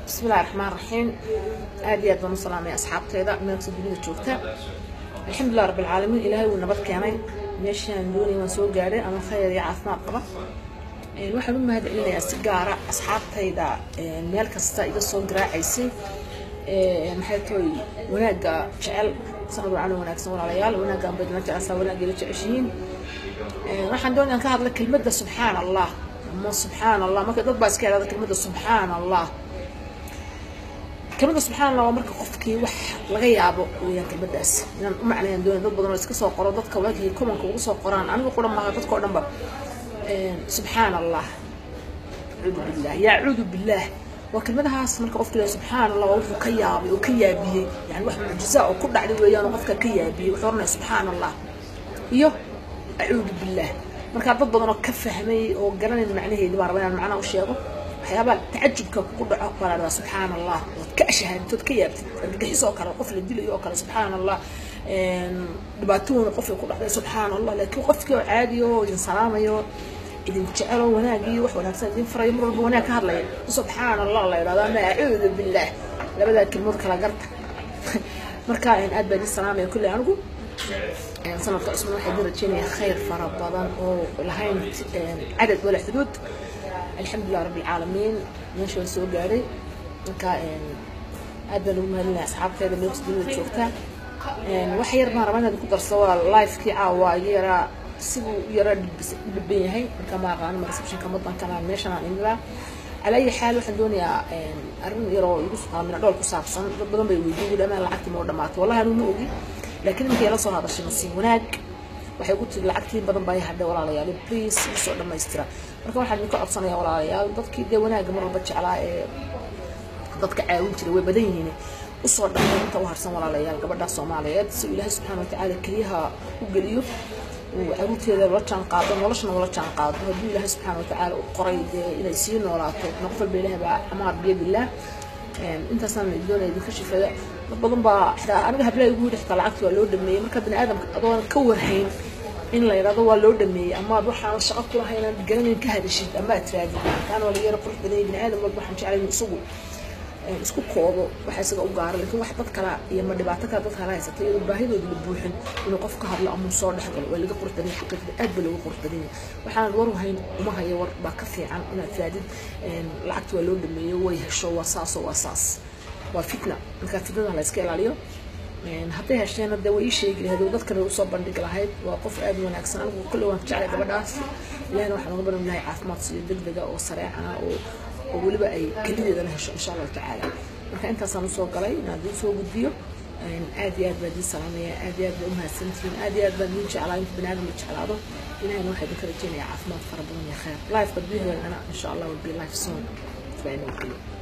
بسم الله الرحمن الرحيم aad iyo aad baan u salaamaya asxaabteyda meelkasta dunida joogta alxamdulilah rabbi alcaalamiin ilaahay wuu nabad keenay meeshaan doonay waan soo gaadhay ama khayr iyo caafimaad qaba waxaan u mahad celinayaa si gaara asxaabtayda meel kasta iga soo garaacaysay maxay tahay wanaagga jecel sanad wacan wanaagsan walaalayaal wanaaggaan baydna jecelsaa wanaaggeeda jeceshihiin waxaan doonayaan ka hadla kelmadda subxaan allah ama subxaan allah marka dad baa iska idhahda kelmadda subxaan allah kelmadda subxaan allah waa marka qofkii wax laga yaabo weeyaan kelmaddaas inaan u macnayaan doonay dad badan oo iska soo qoro dadka waagii kumanka ugu soo qoraan aniga qura maaha dadka oo dhanba subxaan allah acuudu billah yacuudu billah waa kelmadahaas marka qofka ilahay subxaan allah waa wuxuu ka yaabay oo ka yaabiyey yani wax mucjiza oo ku dhacday weeyaan oo qofka ka yaabiyey wuxuu oranaya subxaan allah iyo acuudu billah markaa dad badan oo ka fahmay oo garanayn macnaheedi baan rabaa inaan macnaha u sheego waxyaabaha tacajubka kugu dhaco baa la dhahaa subxaan allah ood ka ashahaadid ood ka yaabtid argagixis oo kale qof la dilayo oo kale subxaan allah dhibaatooyina qofay ku dhacday subxaan allah laakiin qofkii oo caadi oo idin salaamayo idin jecelo wanaagii wax wanaagsan idin farayo mar walba wanaag ka hadlaya subxaan allah la yidhahdo ama acuudu billah labadaa kelmood kala garta marka aad baa idin salaamaya kulley anigu sanadka cusman waxaa idin rajeynaya khayr fara badan oo lahayn cadad wala xuduud alxamdulilah rabbi alcaalamiin meesha waan soo gaadhay marka aad baan ugu mahadinaya asxaabteeda meelkas dunida joogta wax yar baan rabaa inaad ku darso waa lifekii caawa yaraa siduu yara dhiban yahay marka ma aqaano ma receptionka wadankan meeshan aan imilaa على أي حال waxaan doonayaa arrin yaroo igu mina dhool ku saabsan dad badan bay weydiin wili amaan lacagtii ma dhamaatay wallahi anu ma ogi laakiin iminka yala soo hadashay nasiib wanaag waxay ku tiri lacagtiin badan baa hadhay walaalayaal please isoo dhammaystira marka waxaan idinka codsanayaa walaalayaal dadkii dee wanaagga mar walba jeclaa ee dadka caawin jiray way badan yihiin usoo dhamay inta u harsan walaalayaal gabadha soomaaliyeed si ilaahay subxaana watacaala keliyaha u geliyo caruurteeda la jaan qaado noloshana ula jaan qaado hadduu ilaahay subxaana watacaala u qoray dee inay sii noolaato noqof walba ilaah baa amaar biyadillaah intaasaan doonaya idinka shifada dad badan baa xitaa aniga hablaha igu yidhi xitaa lacagta waa loo dhameeyey marka bini aadamka adoon ka warhayn in la yidhahdo waa loo dhameeyey amaad waxaan shaqo ku lahayn aad garanayn ka hadashid ama aad tiraadid kaan waa laga yara qurux badan bini aadam walba waxaan jeclay inuu isagu isku koobo waxa isaga u gaara laakiin wax dad kale iyo ma dhibaato kale dad kale haysata iyadoo baahidooda la buuxin inuu qof ka hadlo ama soo dhex galo waa laga qurux badan xaqiiqda aad ba looga qurux badan yahay waxaan war hayn uma hayo war baa ka fiican inaad tiraadid lacagta waa loo dhameeyo way hesho waa saasoo waa saas waa fitna marka fitnada la iska ilaaliyo hadday hesheena dee way ii sheegi lahayd oo dadkana usoo bandhigi lahayd waa qof aad u wanaagsan anigu kolley waan jeclay gabadhaas ilahina waxaan uga baran lahay caafimaad siiyo degdega oo sareecana oo oo weliba ay kelideedana hesho insha allahu tacaala marka intaasaan usoo galay inaan idin soo gudbiyo aad iyo aad baa idin salaamaya aad iyo aad baa umahadsantihiin aad iyo aad baan idin jeclaa inta bani aadam la jeclaado ilahina waxaa idinka rajeynaya caafimaad fara badan iyo khayr lifeka gudaheedana insha allah will be life soon baa inoo geliyo